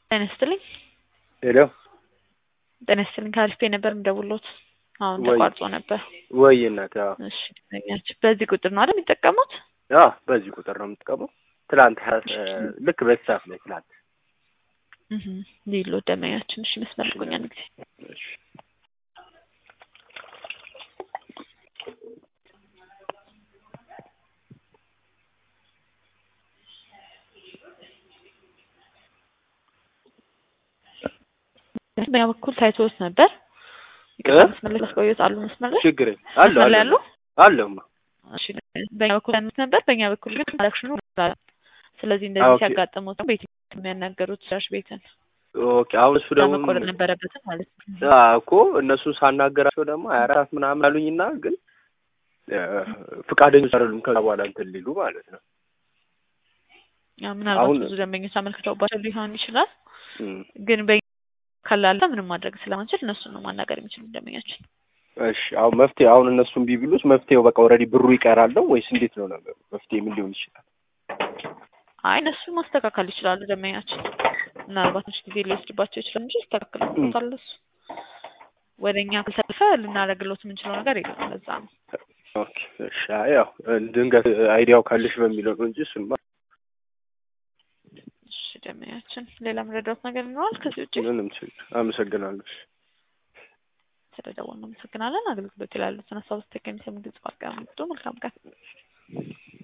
ጤና ይስጥልኝ። ሄሎ ጤና ይስጥልኝ። ከአሪፍ ነበር የምደውልዎት። አሁን ወይ- ተቋርጦ ነበር። ወይ እናት አዎ እሺ ደንበኛችን በዚህ ቁጥር ነው አይደል የሚጠቀሙት? አዎ በዚህ ቁጥር ነው የምትቀመው ትላንት ሀያ- ልክ በዚህ ሰዓት ላይ ትላንት እህ ሊሎ ደንበኛችን እሺ መስመር ልቆኛ አንድ ጊዜ እሺ በኛ በኩል ታይቶት ነበር። ይቅርታ መስመር ላይ ያስቆዩት አሉ መስመር ላይ ችግር የለም። አለ መስመር ላይ አለ አሉ? አለሁማ እሺ በኛ በኩል ታይቶት ነበር። በእኛ በኩል ግን ትራንዛክሽኑ ይኖራል። ስለዚህ እንደዚህ ኦኬ። ሲያጋጥሙት ነው ቤት የሚያናገሩት ስራሽ ቤትን ኦኬ አሁን እሱ ደግሞ መቆረጥ ነበረበትም ማለት ነው። አዎ እኮ እነሱን ሳናገራቸው ደግሞ ሀያ አራት ምናምን አሉኝና ግን እ፣ ፍቃደኞች አይደሉም ከዛ በኋላ እንትን ሊሉ ማለት ነው ያው ምናልባት አሁን- ብዙ ደንበኞች አመልክተውባቸው ሊሆን ይችላል። እም፣ ግን በ ካላለ ምንም ማድረግ ስለማንችል እነሱን ነው ማናገር የሚችሉ ደንበኛችን። እሺ አሁን መፍትሄ አሁን እነሱን ቢብሉት መፍትሄው በቃ ኦልሬዲ ብሩ ይቀራል ነው ወይስ እንዴት ነው ነገሩ? መፍትሄ ምን ሊሆን ይችላል? አይ እነሱ ማስተካከል ይችላሉ ደንበኛችን። ምናልባት ትንሽ ጊዜ ሊወስድባቸው ይችላል እንጂ ይስተካከልበታል። እሱ ወደ እኛ ካልተረፈ ልናደርግሎት የምንችለው ነገር የለም። ለዛ ነው ኦኬ እሺ አይ ያው ድንገት አይዲያው ካለሽ በሚለው ነው እንጂ እሱማ እሺ ደንበኛችን። ሌላ መረዳት ነገር ይኖራል ከዚህ ውጭ? ምንም ችግር አመሰግናለሁ። እሺ። ስለደወልን አመሰግናለን። አገልግሎት ላይ ያሉትን ሀሳብ ስቴክ የሚሰሙ ግልጽ ባቀ መልካም ቀን